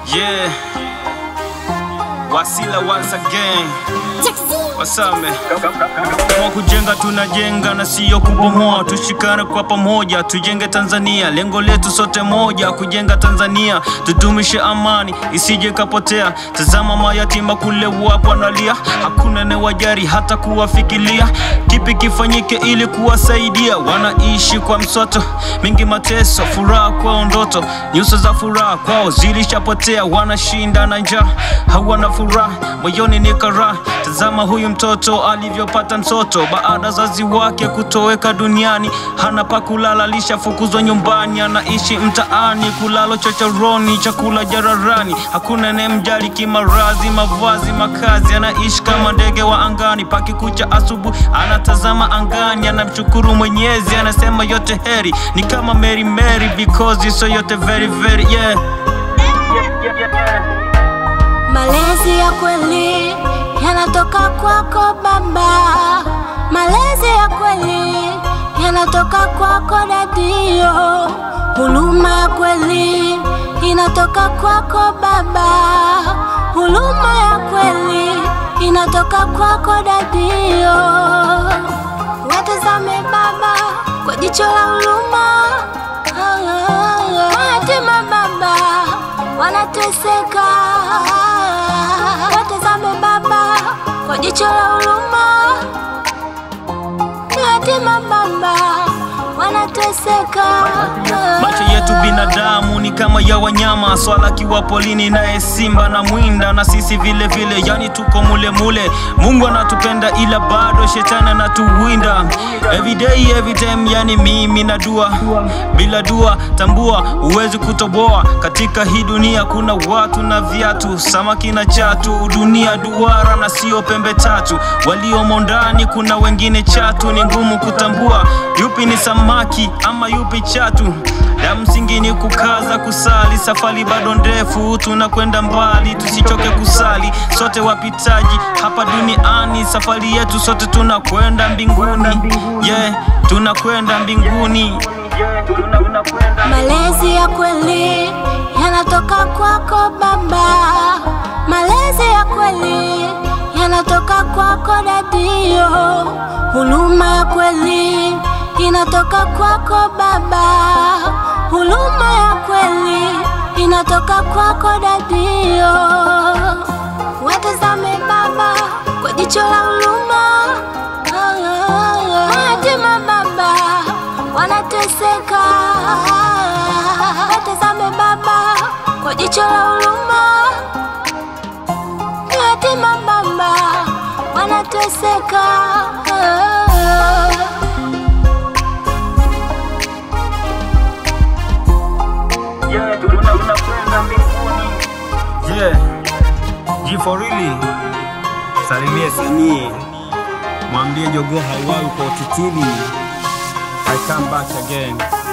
Yeah. Wasila once again. What's up, man? Kama kujenga tunajenga na siyo kubomoa, tushikane kwa pamoja, tujenge Tanzania. Lengo letu sote moja, kujenga Tanzania, tudumishe amani isije kapotea. Tazama mayatima kule wapo wanalia, hakuna anayewajali hata kuwafikiria. Kipi kifanyike ili kuwasaidia? Wanaishi kwa msoto, mingi mateso, furaha kwao ndoto, nyuso za furaha kwao zilishapotea, wanashinda na njaa, hawana furaha, moyoni ni karaha. Tazama huyu mtoto alivyopata msoto baada zazi wake kutoweka duniani, hana pa kulala, lishafukuzwa nyumbani, anaishi mtaani, kulalo chochoroni, chakula jararani, hakuna anayemjali kimaradhi, mavazi, makazi, anaishi kama ndege wa angani, pakikucha asubuhi anatazama angani, anamshukuru Mwenyezi, anasema yote heri, ni kama Mary Mary because so yote very very yeah. Malezi ya kweli yanatoka kwako baba, malezi ya kweli yanatoka kwako dadio, huruma ya kweli inatoka kwako baba, huruma ya kweli inatoka kwako dadio. Watazame baba kwa jicho la huruma, mayatima baba wanateseka. Watazame baba kwa jicho la huruma, yatima baba wanateseka. Macho yetu binadamu ni kama ya wanyama, swala kiwa polini, naye simba na mwinda, na sisi vile vile, yani tuko mule mule. Mungu anatupenda ila bado shetani anatuwinda every day every time, yani mimi na dua, bila dua tambua huwezi kutoboa. Katika hii dunia kuna watu na viatu, samaki na chatu, dunia duara na sio pembe tatu. Waliomo ndani kuna wengine chatu, ni ngumu kutambua yupi ni samaki ama yupi chatu. La msingi ni kukaza kusali, safari bado ndefu, tunakwenda mbali, tusichoke kusali. Sote wapitaji hapa duniani, safari yetu sote tunakwenda mbinguni. Yeah, tunakwenda mbinguni. Malezi ya kweli yanatoka kwako baba, malezi ya kweli yanatoka kwako dadio, huruma ya kweli inatoka kwako baba, huruma ya kweli inatoka kwako dadio. Watazame baba kwa jicho la huruma, mayatima baba wanateseka. Watazame baba kwa jicho la huruma, yatima baba wanateseka. Yeah, tunakwenda mbinguni. Yeah, G for really. Salimie Sanii, mwambie jogoo hauwawi kwa utitiri. I come back again.